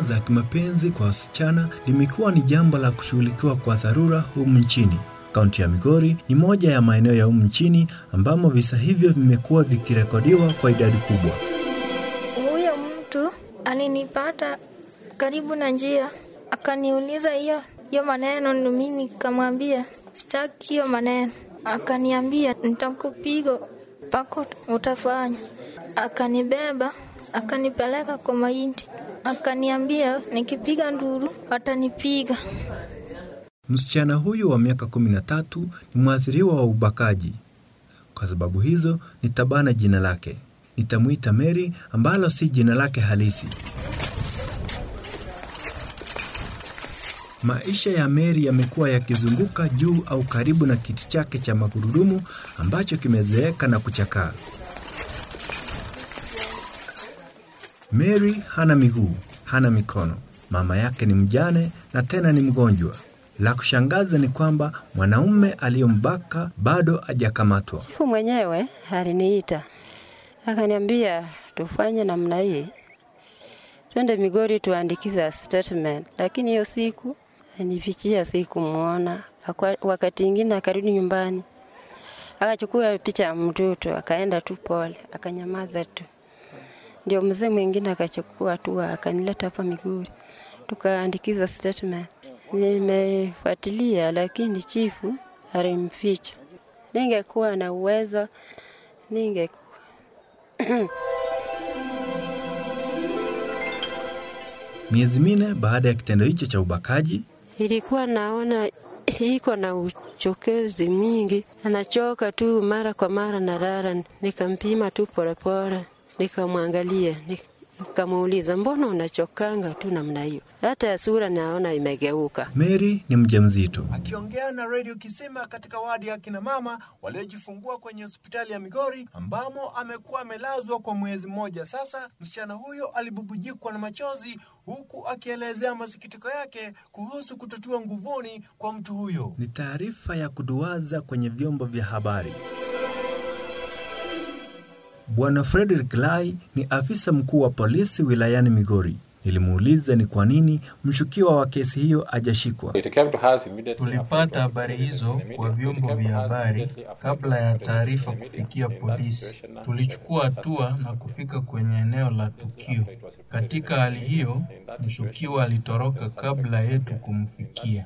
ndoa za kimapenzi kwa wasichana limekuwa ni jambo la kushughulikiwa kwa dharura humu nchini. Kaunti ya Migori ni moja ya maeneo ya humu nchini ambamo visa hivyo vimekuwa vikirekodiwa kwa idadi kubwa. Huyo mtu alinipata karibu na njia, akaniuliza hiyo hiyo maneno, ni mimi kamwambia sitaki hiyo maneno. Akaniambia nitakupiga mpaka utafanya. Akanibeba akanipeleka kwa mahindi, akaniambia nikipiga nduru atanipiga. Msichana huyu wa miaka 13 ni mwathiriwa wa ubakaji. Kwa sababu hizo nitabana jina lake, nitamwita Mary ambalo si jina lake halisi. Maisha ya Mary yamekuwa yakizunguka juu au karibu na kiti chake cha magurudumu ambacho kimezeeka na kuchakaa. Mary hana miguu, hana mikono. Mama yake ni mjane na tena ni mgonjwa. La kushangaza ni kwamba mwanaume aliyembaka bado hajakamatwa. Chifu mwenyewe aliniita akaniambia tufanye namna hii, twende Migori tuandikize statement, lakini hiyo siku nipichia sikumwona. Akwa- Wakati ingine akarudi nyumbani akachukua picha ya mtoto akaenda tu pole, akanyamaza tu. Ndio mzee mwingine akachukua tu akanileta hapa Migori tukaandikiza statement. Nimefuatilia, lakini chifu alimficha. Ningekuwa na uwezo ninge Miezi minne baada ya kitendo hicho cha ubakaji, ilikuwa naona iko na uchokezi mingi, anachoka tu mara kwa mara, nalala. Nikampima tu polepole, nikamwangalia, nikamuuliza mbona unachokanga tu namna hiyo? Hata sura naona imegeuka. Mary ni mjamzito. Akiongea na redio Kisima katika wadi ya kina mama waliojifungua kwenye hospitali ya Migori ambamo amekuwa amelazwa kwa mwezi mmoja sasa, msichana huyo alibubujikwa na machozi huku akielezea masikitiko yake kuhusu kutotiwa nguvuni kwa mtu huyo. Ni taarifa ya kuduaza kwenye vyombo vya habari. Bwana Frederick Lai ni afisa mkuu wa polisi wilayani Migori. Nilimuuliza ni kwa nini mshukiwa wa kesi hiyo hajashikwa. Tulipata habari hizo kwa vyombo vya habari kabla ya taarifa kufikia polisi. Tulichukua hatua na kufika kwenye eneo la tukio. Katika hali hiyo, mshukiwa alitoroka kabla yetu kumfikia.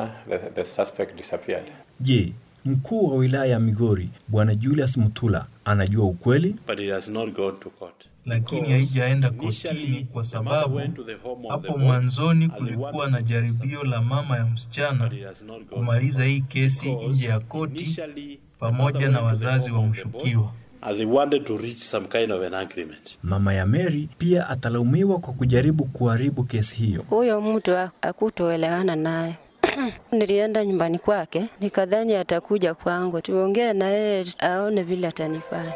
Je, mkuu wa wilaya ya Migori Bwana Julius Mutula anajua ukweli? lakini haijaenda kotini kwa sababu hapo mwanzoni kulikuwa na jaribio la mama ya msichana kumaliza hii kesi nje ya koti pamoja na wazazi wa mshukiwa. Mama ya Mary pia atalaumiwa kwa kujaribu kuharibu kesi hiyo. Huyo mtu hakutoelewana naye. Nilienda nyumbani kwake, nikadhani atakuja kwangu tuongee na yeye aone vile atanifanya.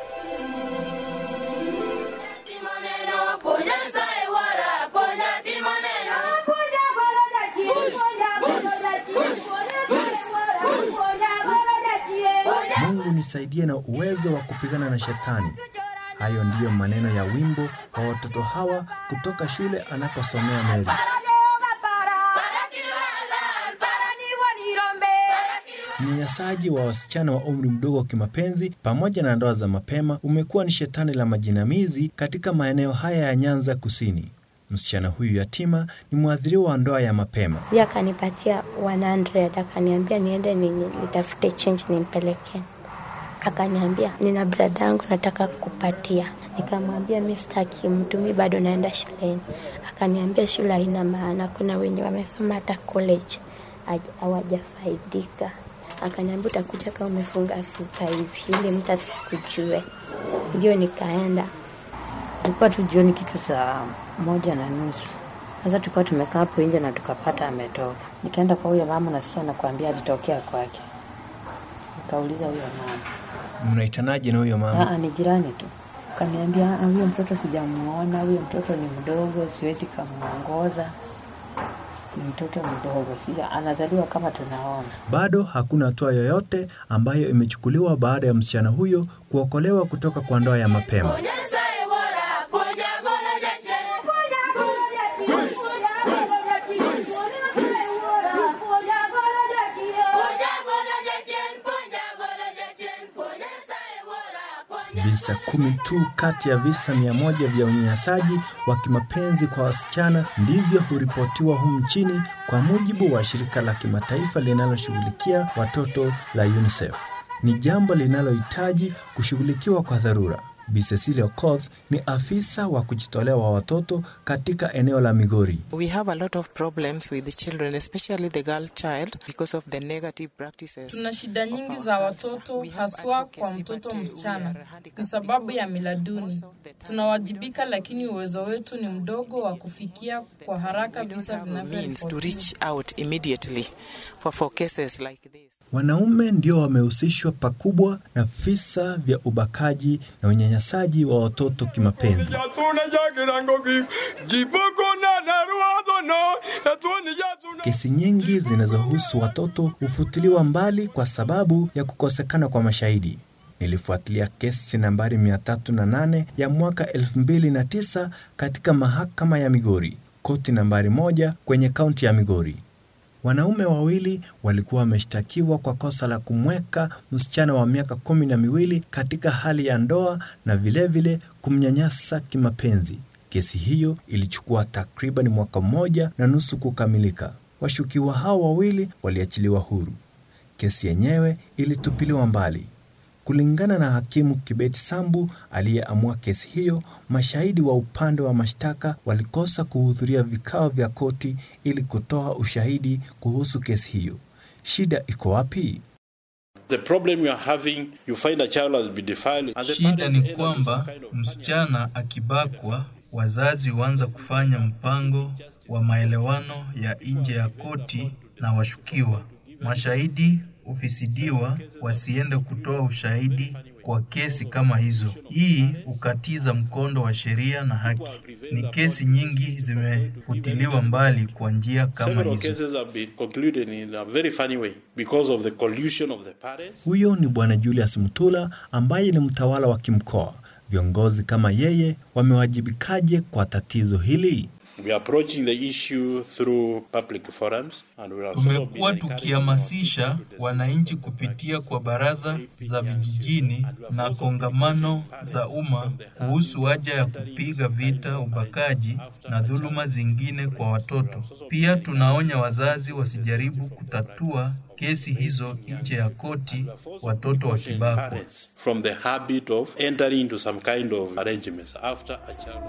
Mungu nisaidie na uwezo wa kupigana na shetani. Hayo ndiyo maneno ya wimbo wa watoto hawa kutoka shule anaposomea Mary. Unyanyasaji wa wasichana wa umri mdogo wa kimapenzi pamoja na ndoa za mapema umekuwa ni shetani la majinamizi katika maeneo haya ya Nyanza Kusini. Msichana huyu yatima ni mwathiriwa wa ndoa ya mapema. Yeye akanipatia 100 akaniambia niende ni- nitafute change nimpelekee. Akaniambia nina brada yangu nataka kukupatia. Nikamwambia mi sitaki mtu, mi bado naenda shuleni. Akaniambia shule haina maana, kuna wenye wamesoma hata college haj- hawajafaidika. Akaniambia utakuja kama umefunga sita hivi ili mtu asikujue. Ndio nikaenda Tulikuwa tu jioni kitu saa moja na nusu. Sasa tulikuwa tumekaa hapo nje na tukapata ametoka. Nikaenda kwa huyo mama, nasikia nakwambia alitokea kwake. Nikauliza huyo mama, Mnaitanaje na huyo mama? aa, ni jirani tu. Kaniambia "Ah, huyo mtoto sijamuona, huyo mtoto ni mdogo, siwezi kamuongoza. Ni mtoto mdogo, si anazaliwa kama tunaona. Bado hakuna hatua yoyote ambayo imechukuliwa baada ya msichana huyo kuokolewa kutoka kwa ndoa ya mapema. Visa kumi tu kati ya visa mia moja vya unyanyasaji wa kimapenzi kwa wasichana ndivyo huripotiwa humu nchini kwa mujibu wa shirika la kimataifa linaloshughulikia watoto la UNICEF. Ni jambo linalohitaji kushughulikiwa kwa dharura. Bi Cecilia Okoth ni afisa wa kujitolea wa watoto katika eneo la Migori. We have a lot of problems with the children, especially the girl child, because of the negative practices. Tuna shida nyingi za watoto haswa kwa mtoto msichana, ni sababu ya mila duni. Tunawajibika, lakini uwezo wetu ni mdogo wa kufikia kwa haraka visa means to vinavyoripotiwa. reach out immediately for, for cases like this. Wanaume ndio wamehusishwa pakubwa na visa vya ubakaji na unyanyasaji wa watoto kimapenzi. Kesi nyingi zinazohusu watoto hufutiliwa mbali kwa sababu ya kukosekana kwa mashahidi. Nilifuatilia kesi nambari 308 ya mwaka 2009 katika mahakama ya Migori, koti nambari moja kwenye kaunti ya Migori. Wanaume wawili walikuwa wameshtakiwa kwa kosa la kumweka msichana wa miaka kumi na miwili katika hali ya ndoa na vilevile vile kumnyanyasa kimapenzi. Kesi hiyo ilichukua takriban mwaka mmoja na nusu kukamilika. Washukiwa hao wawili waliachiliwa huru. Kesi yenyewe ilitupiliwa mbali. Kulingana na hakimu Kibeti Sambu aliyeamua kesi hiyo, mashahidi wa upande wa mashtaka walikosa kuhudhuria vikao vya koti ili kutoa ushahidi kuhusu kesi hiyo. Shida iko wapi? The problem you are having, you find a child has been defiled. and the Shida parents ni end up with kwamba some kind of msichana akibakwa, wazazi huanza kufanya mpango wa maelewano ya nje ya koti na washukiwa. Mashahidi hufisidiwa wasiende kutoa ushahidi kwa kesi kama hizo. Hii hukatiza mkondo wa sheria na haki. Ni kesi nyingi zimefutiliwa mbali kwa njia kama Several hizo. cases have been concluded in a very funny way because of the collusion of the parents. Huyo ni Bwana Julius Mutula ambaye ni mtawala wa kimkoa. Viongozi kama yeye wamewajibikaje kwa tatizo hili? We are approaching the issue through public forums and we have also Tumekuwa been encouraging tukihamasisha wananchi kupitia kwa baraza za vijijini na kongamano za umma kuhusu haja ya kupiga vita ubakaji na dhuluma zingine kwa watoto. Pia tunaonya wazazi wasijaribu kutatua kesi hizo nje ya koti watoto wakibakwa. parents from the habit of entering into some kind of arrangements after a child.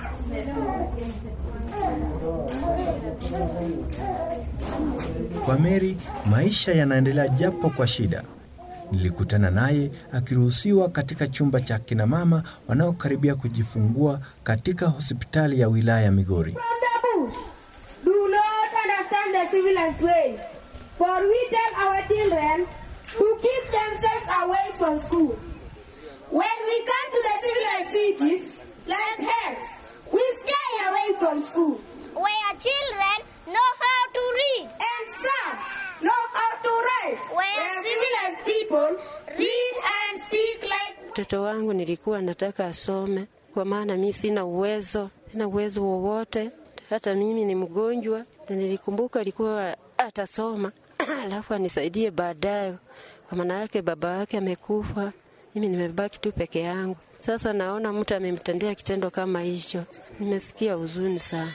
Kwa Mary maisha yanaendelea japo kwa shida. Nilikutana naye akiruhusiwa katika chumba cha kina mama wanaokaribia kujifungua katika hospitali ya wilaya ya Migori. do not understand the civilized way. For we tell our children to keep themselves away from school. When we come to the civilized cities, like health, we stay away from school. where children know how to read, And some know how to write. Where civilized people read and speak like Mtoto wangu nilikuwa nataka asome, kwa maana mi sina uwezo, sina uwezo wowote. Hata mimi ni mgonjwa, na nilikumbuka alikuwa atasoma alafu anisaidie baadaye, kwa maana yake baba yake amekufa, mimi nimebaki tu peke yangu. Sasa naona mtu amemtendea kitendo kama hicho, nimesikia huzuni sana.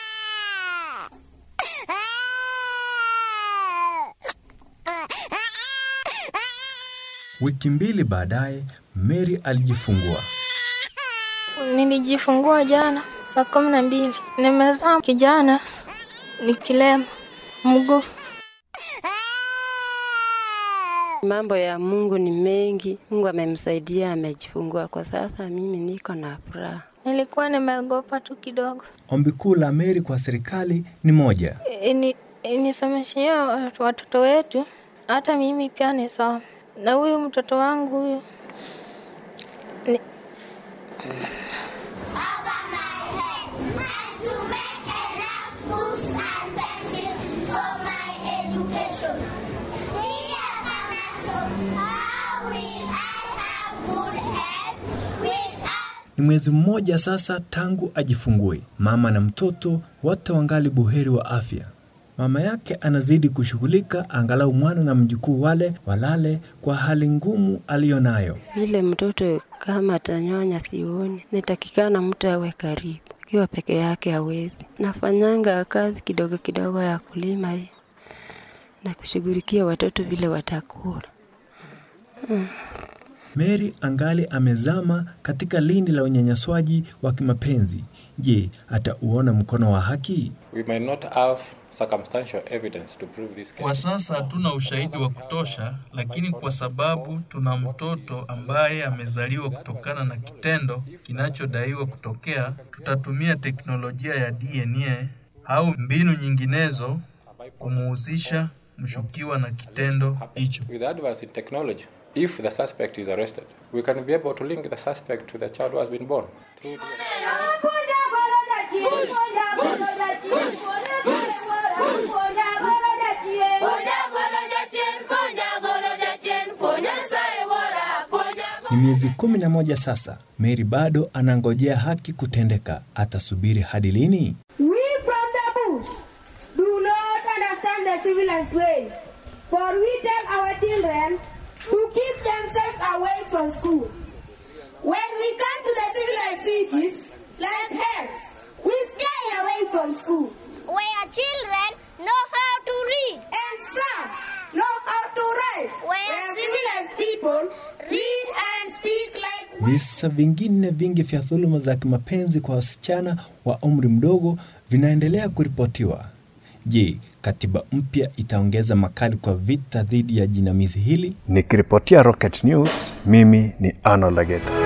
Wiki mbili baadaye, Mary alijifungua. Nilijifungua jana saa kumi na mbili. Nimezaa kijana ni kilema mguu. Mambo ya Mungu ni mengi, Mungu amemsaidia, amejifungua. Kwa sasa mimi niko na furaha. Nilikuwa nimeogopa tu kidogo. Ombi kuu la Mary kwa serikali ni moja: Ini- Inisomeshia watoto wetu, hata mimi pia nisome. Na huyu mtoto wangu huyu ni, ni mwezi mmoja sasa tangu ajifungue. Mama na mtoto wote wangali buheri wa afya. Mama yake anazidi kushughulika angalau mwana na mjukuu wale walale kwa hali ngumu aliyonayo. Vile mtoto kama atanyonya sioni, nitakikana mtu awe karibu. Akiwa peke yake hawezi. Nafanyanga kazi kidogo kidogo ya kulima hii na kushughulikia watoto vile watakula. Mm. Mary angali amezama katika lindi la unyanyaswaji wa kimapenzi. Je, atauona mkono wa haki? We may not have circumstantial evidence to prove this case. Kwa sasa hatuna ushahidi wa kutosha, lakini kwa sababu tuna mtoto ambaye amezaliwa kutokana na kitendo kinachodaiwa kutokea, tutatumia teknolojia ya DNA au mbinu nyinginezo kumuhusisha mshukiwa na kitendo hicho. With advance in technology, if the suspect is arrested, we can be able to link the suspect to the child who has been born. Through Ni miezi kumi na moja sasa. Mary bado anangojea haki kutendeka. Atasubiri hadi lini? We from the bush do not understand the civilized way, for we tell our children to keep themselves away from school. When we come to the civilized cities, like heads, we stay away from school. Where children know how to read. And some know how to write. Where civilized people read and speak like Visa vingine vingi vya dhuluma za kimapenzi kwa wasichana wa umri mdogo vinaendelea kuripotiwa. Je, katiba mpya itaongeza makali kwa vita dhidi ya jinamizi hili? Nikiripotia Rocket News, mimi ni Arnold Lageta.